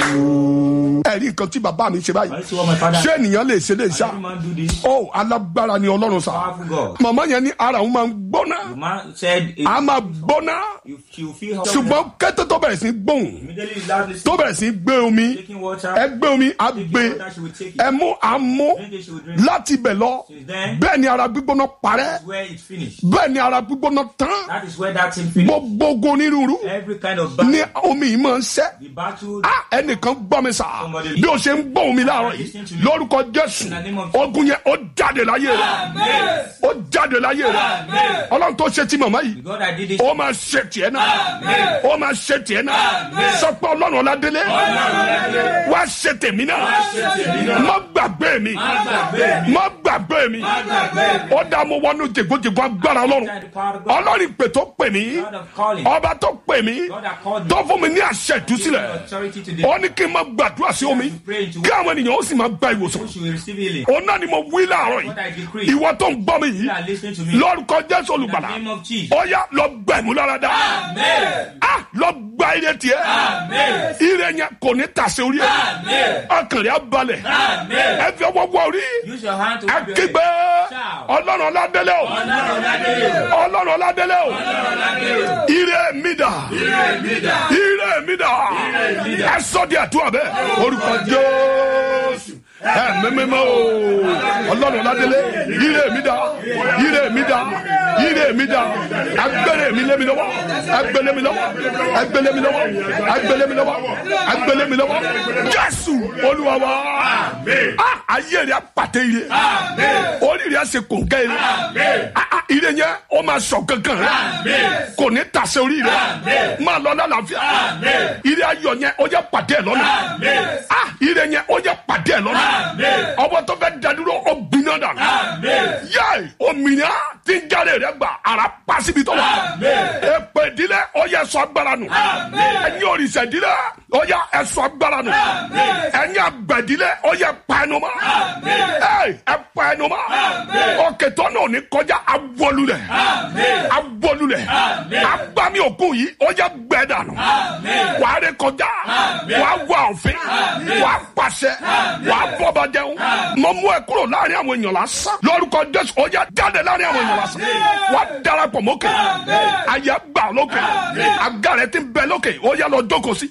ẹ̀rí nǹkan tí bàbá mi ṣe báyìí I see what my father. ṣé ènìyàn lè ṣe lè ṣá Every man do this. ó alágbára ni ọlọ́run sá Powerful God. màmá yẹn ní ara òun máa ń gbóná The man said, it, a máa gbóná you, you feel hot. ṣùgbọ́n kété tó bẹ̀rẹ̀ sí í gbóhùn Immediately, loudly tó bẹ̀rẹ̀ sí í gbé omi taking water. ẹ gbé omi á Taking gbé water, she will take it. ẹ mú àmú Drink it, she will drink. láti ibẹ̀ lọ Since then, bẹ́ẹ̀ ni ara gbígbóná parẹ́ that's where it's finished. bẹ́ẹ̀ ni ara gbígbóná tán That is where that thing finished. gbogbo ogun onírúurú Every kind of ní battle, omi yìí máa ń ṣẹ́ the battle, Ah, ẹnìkan gbọ́ mi sà bí o ṣe ń gbọ́ omi láàárọ̀ yìí lórúkọ jésù ogun yẹn ó jáde láyé rẹ ó jáde láyé rẹ ọlọ́run tó ṣe ti màmá yìí God, I did it. ó máa ṣe tiẹ̀ náà ó máa ṣe tiẹ̀ náà sọ pé ọlọ́run ọ̀làdélé wá ṣe tèmi náà má gbàgbé mi má gbàgbé mi ó dá mo wọnú jègbójègbó agbára ọlọ́run ọlọ́run pè tó pè mí God of calling. ọba tó pè mí God that called me. tó fún mi ní àṣẹ ìtúsílẹ̀ Authority today. ó ní kí n máa gbàdúrà sí omi kí àwọn ènìyàn ó sì máa gba ìwòsàn You will receive healing. òun náà ni mo wí láàárọ̀ What I yìí decree. ìwọ tó ń gbọ́ mi yìí You are listening to me. lórúkọ jésù In the olùgbàlà name of Jesus. ó yá lọ gbẹ̀mú lára dá Ah, lọ gba ire tiẹ̀ ire yẹn kò ní tàsé orí ẹ ọkàn rẹ̀ á balẹ̀ ẹ fi ọwọ́ wọ orí Use your hand to ẹ wipe your kígbe head. Shout. ọlọ́run ọládélé o ọlọ́run ọládélé o ire mi dà ire mi dà ẹ sọ di àdúrà bẹ́ẹ̀ orúkọ jésù ẹ mẹ́mẹ́mẹ́ o ọlọ́run ọládélé ire mi dà ire mi dà ire mi dà agbẹ́rẹ́ mi lé mi lọ́wọ́ agbẹ́lẹ́ mi lọ́wọ́ agbẹ́lẹ́ mi lọ́wọ́ agbẹ́lẹ́ mi lọ́wọ́ agbẹ́lẹ́ mi lọ́wọ́ jésù olúwa wa Ah, ayé rẹ̀ apàtẹ ire orí rẹ̀ ṣe kòǹkẹ́ ire Ah, ah, ire yẹn ó máa sọ kankan rẹ̀ kò ní tàṣẹ orí rẹ̀ máa lọ lálàáfíà ire ayọ̀ yẹn ó yẹ pàdé ẹ̀ lọ́nà Ah, ire yẹn ó yẹ pàdé ẹ̀ lọ́nà ọwọ́ tó fẹ́ dadúró ó gbiná dànù yẹ òmìnira tí ń jáde rẹ̀ gbà ara pàṣíbi tó wà èpè ìdílé ó yẹ sọ agbára nù ẹ̀yin òrìṣà ìdílé ó yẹ ẹ̀sọ́ agbára nù ẹ̀yin àgbẹ̀dílé ó yẹ pa ẹnu mọ́ ẹ̀ ẹ̀ pa ẹnu mọ́ òkè tó náà ní kọjá awolulẹ̀ awolulẹ̀ agbami òkú yìí ó yẹ gbẹ dànù wà á ré kọjá wà á wà òfin wà á pàṣẹ wà á bọ́ba jẹun mọ mú ẹ kúrò láàrin àwọn èèyàn lásán lórúkọ jésù ó yẹ jáde láàrin àwọn èèyàn lásán wà á darapọ̀ mọ́kè ayé gbà lókè àga rẹ ti bẹ lókè ó yẹ lọ jókòó sí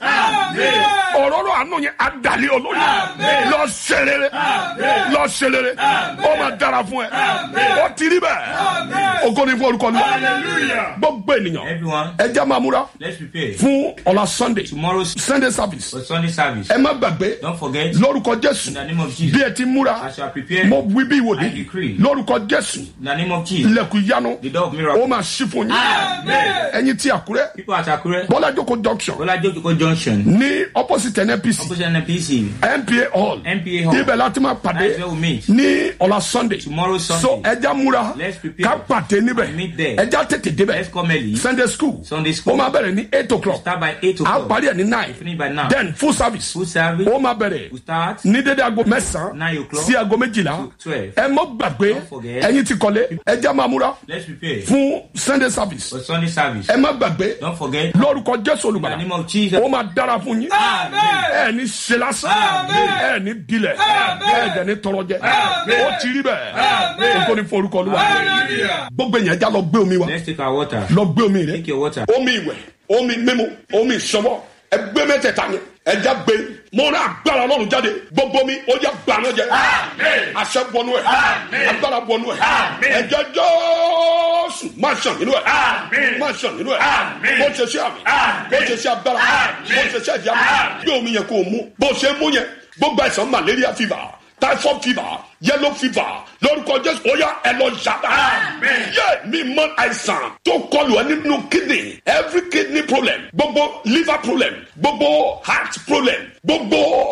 òróró àánú yẹn adàlẹ́ olórí lọ ṣerere lọ ṣerere ó máa dára fún ẹ ó ti rí bẹ́ẹ̀ ògo ni fún orúkọ ní gbogbo ènìyàn Everyone, ẹ jẹ́ máa múra let's prepare. fún ọ̀la sunday Tomorrow's sunday service for Sunday service. ẹ má gbàgbé Don't forget, lórúkọ jésù in the name of bí Jesus, ẹ ti múra as you are prepared, mo wí bí I ìwòlí decree, lórúkọ jésù in the name of Jesus, ilẹ̀kùn ìyanu the door of ó miracle. máa ṣí fún yín ẹ̀yin tí àkúrẹ́ People at Akure, bọ́lá jókòó junction Bola Joko Junction, ní opposite nnpc opposite NPC, npa hall NPA Hall. ibẹ̀ láti máa pàdé That's where we meet. ní ọ̀la sunday Tomorrow so Sunday. ẹja múra Let's prepare. ká pàdé níbẹ̀ Meet there. ẹja tètè débẹ̀ Let's come early. sunday school Sunday ó school. máa bẹ̀rẹ̀ ní eight o'clock Start by 8 a o'clock. parí ẹ̀ ní nine Finish by now. then full service Full service. ó máa bẹ̀rẹ̀ We start ní dédé aago mẹ́sàn-án Nine o'clock sí aago méjìlá to twelve. ẹ mọ́ gbàgbé Don't forget. ẹ̀yin ti kọ́lé ẹja máa múra Let's prepare fún sunday service for Sunday service. ẹ má gbàgbé Don't forget, lórúkọ jésù in the olùgbàlà name of Jesus, ó máa dára fún yín ẹ ní ṣe lásán ẹ ní dilẹ̀ ẹ jẹ́ ní tọrọ jẹ ó ti rí bẹ́ẹ̀ o kò ní forúkọ olúwa gbogbo èèyàn já lọ gbé omi wa let's take our water. lọ gbé omi rẹ Take your water. omi ìwẹ̀ omi mímu omi ìṣọwọ́ ẹ gbé mẹ́tẹ̀ẹ̀ta ni ẹja gbé mo rà agbára ọlọ́run jáde gbogbo mi ó yẹ gbaná jẹ àṣẹ bọnú ẹ agbára bọnú ẹ ẹjẹ jọ́ọ̀sù má ṣàn nínú ẹ má ṣàn nínú ẹ bó ṣe ṣe àmì bó ṣe ṣe agbára bó ṣe ṣe ẹ̀jẹ̀ àmì gbé omi yẹn kó o mú bó ṣe mú yẹn gbogbo àìsàn malaria fever typhoid fever yellow fever lórúkọ jésù ó yá ẹ lọ yàrá yé mi mọ àìsàn tó kọlù ẹ nínú kidney every kidney problem gbogbo liver problem gbogbo heart problem gbogbo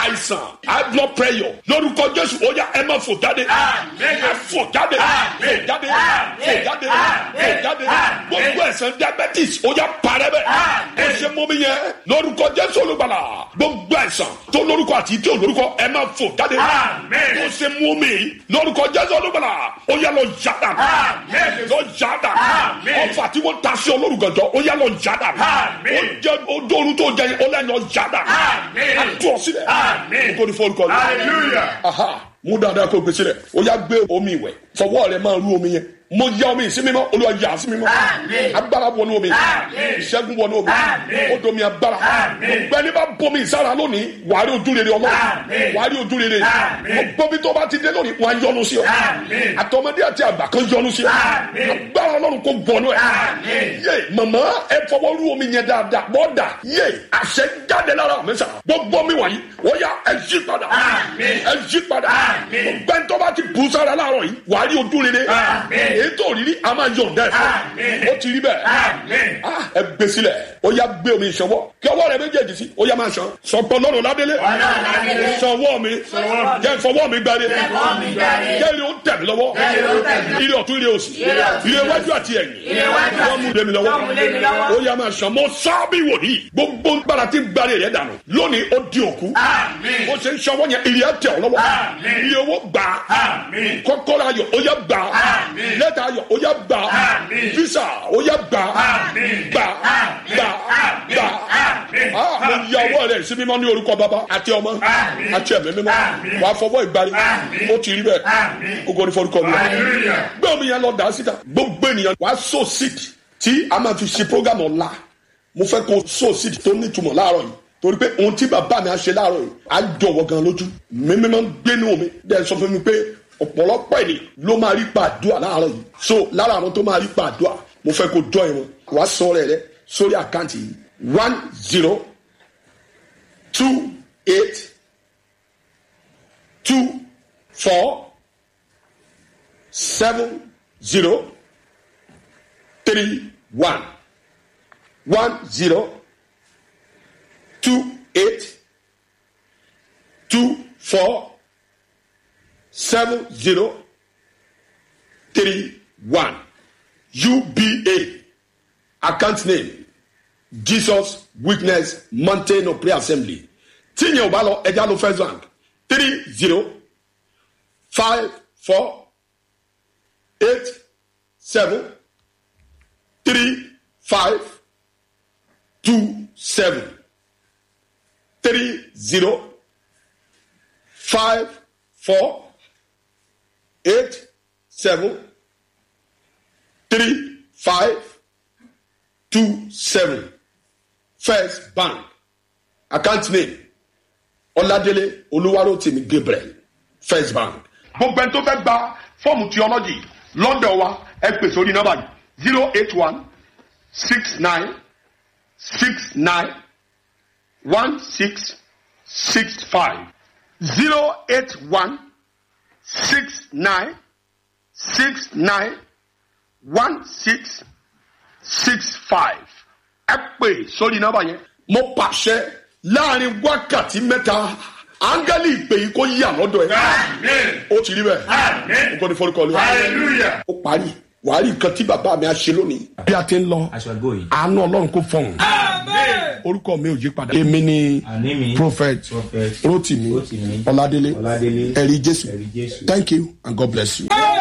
àìsàn high blood pressure lórúkọ jésù ó yá ẹ máa fò jáde ẹ fò jáde fò jáde fò jáde fò jáde gbogbo ẹ̀sán diabetes ó yá parẹ́ bẹ́ẹ̀ ó ṣe mú mi yẹn lórúkọ jésù olùgbàlà gbogbo ẹ̀sán tó lórúkọ àti tí ò lórúkọ ẹ máa fò jáde ó ṣe mú mi lórúkọ jésù olùgbàlà ó yá lọ jáda lọ jáda ọfà tí wọ́n ta sí olórúkọjọ ó yá lọ jáda ó jẹ ó dóoru tó jẹ yẹn ó lẹ́yìn ọ jáda á tú ọ sílẹ̀ kó ní fọ́ọ̀lù kọ́lù aha mú dáadáa kó gbèsè rẹ̀ ó yá gbé omi ìwẹ̀ fọwọ́ rẹ̀ máa rú omi yẹn mo ya omi ìsinmi mọ́ olúwa yà sí mi mọ́ agbára wọnú omi ìṣẹ́gun wọnú omi ó domi agbára gbẹ́ni bá bomi ìsára lónìí wàá rí ojú rere ọlọ́run wàá rí ojú rere gbọ́bí tó bá ti dé lónìí wọ́n á yọ́nú sí ọ àtọmọdé àti àgbà kan yọ́nú sí ọ agbára ọlọ́run kò gbọ́nú ẹ yé màmá ẹ fọwọ́ rú omi yẹn dáadáa bọ́ọ̀dà yé àṣẹ jáde lára mi sà gbogbo mi wọ̀nyí wọ́n yá ẹ yí padà ẹ yí padà gbẹ́ni tó bá ti bù sára láàárọ̀ yìí wàá rí ojú rere ètò òrírí a máa yọ̀ǹda ẹ̀ fún ó ti rí bẹ́ẹ̀ ẹ gbé sílẹ̀ ó yá gbé omi ìṣọwọ́ kí ọwọ́ rẹ méjèèjì sí ó yá máa ṣan sọpọ̀ lọ́rùn ládélé sọwọ́ mi jẹ́ fọwọ́ mi gbáre jẹ́ ilé ó tẹ̀ mí lọ́wọ́ ilé ọ̀tún ilé òsì ilé iwájú àti ẹ̀yìn wọ́n mú lé mi lọ́wọ́ ó yá máa ṣan mo sábì wòlíì gbogbo gbára tí gbáre rẹ̀ dànù lónìí ó di òkú ó ṣe ń ṣọwọ́ yẹn ilé ẹ̀ tẹ̀ ọ́ lọ́wọ́ ilé owó gbà kọ́kọ́rọ́ ayọ̀ ó yá gbà lẹ́tà ayọ̀ ó yá gbà visa ó yá gbà gbà gbà gbà mo yà ọwọ́ rẹ̀ sí mímọ́ ní orúkọ bàbá àti ọmọ àti ẹ̀mí mímọ́ wà á fọwọ́ ìgbàlè ó ti rí bẹ́ẹ̀ ogo ní forúkọ mi gbé omi yẹn lọ dà síta gbogbo ènìyàn wà á so seed tí a máa fi ṣe program ọ̀la mo fẹ́ kó so seed tó nítumọ̀ láàárọ̀ yìí torí pé ohun tí bàbá mi á ṣe láàárọ̀ yìí á jọ̀wọ́ gan lójú mímí máa ń gbénu mi dẹ́ sọ fún mi pé ọ̀pọ̀lọpọ̀ èdè ló máa rí pàdúà láàárọ̀ yìí so lára àwọn tó máa rí pàdúà mo fẹ́ kó jọ ìwọ̀n wàá sọ rẹ̀ rẹ sórí àkáǹtì yìí one zero two eight two four seven zero three one one zero two eight two four seven zero three one uba account name jesus witness mountain of prayer assembly tíyẹn ò bá lọ ẹja ló first bank three zero five four eight seven three five two seven three zero five four eight seven three five two seven first bank account name ọládélé olúwarótìmí gabriel first bank. gbogbo ẹni tó fẹ́ gba fọ́ọ̀mù theology london wa ẹ pè sórí nọ́mbà yìí zero eight one six nine six nine one six six five zero eight one six nine six nine one six six five ẹ pè sórí nọ́mbà yẹn. mo pàṣẹ láàrin wákàtí mẹ́ta áńgẹ́lì ìpè yìí kò yà lọ́dọ̀ ẹ̀. ó ti rí bẹ́ẹ̀. nǹkan ní fọ́nùkọ́ lé. ó parí wàá rí nǹkan tí bàbá mi á ṣe lónìí. bí a ti ń lọ aṣọ́gbó yìí. àánú ọlọ́run kò fọ̀hún. orúkọ mi ò yí padà. èmi ni Àní mi. prophet Prophet rotimi Rotimi ọládélé Ọládélé ẹ̀rí jésù Ẹ̀rí Jésù. thank you and god bless you.